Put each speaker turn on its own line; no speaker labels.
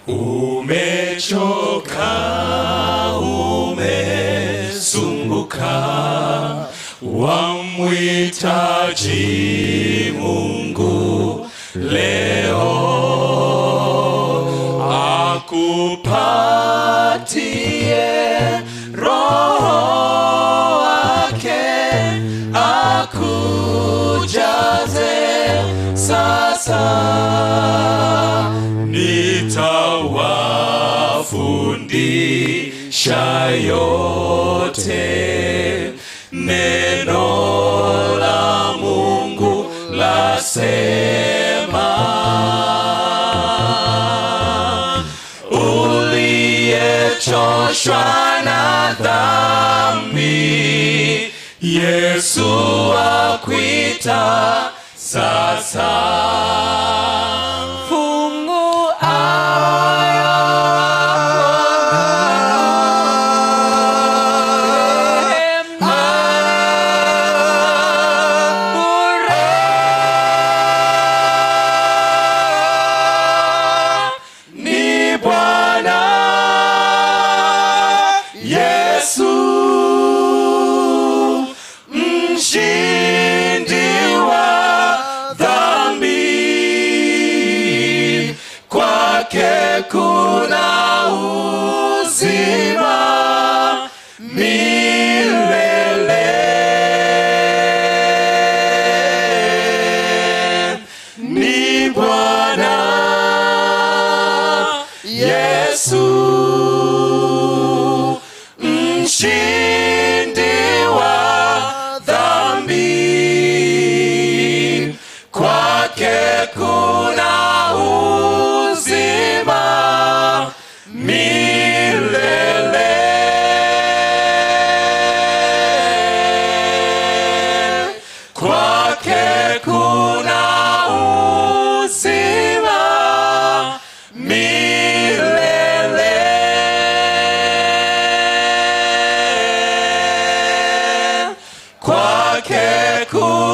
umechoka umesumbuka wamwitaji mungu leo akupatie roho wake akujaze sasa nitawafundisha yote neno la mungu lasema uliyechoshwa na dhambi yesu akwita sasa fungu ni Bwana Yesu mshindi wa dhambi, kwake kuna uzima milele. Ni Bwana Yesu mshindi wa dhambi, kwake kuna uzima milele. Kwake kuna uzima milele. Kwake kuna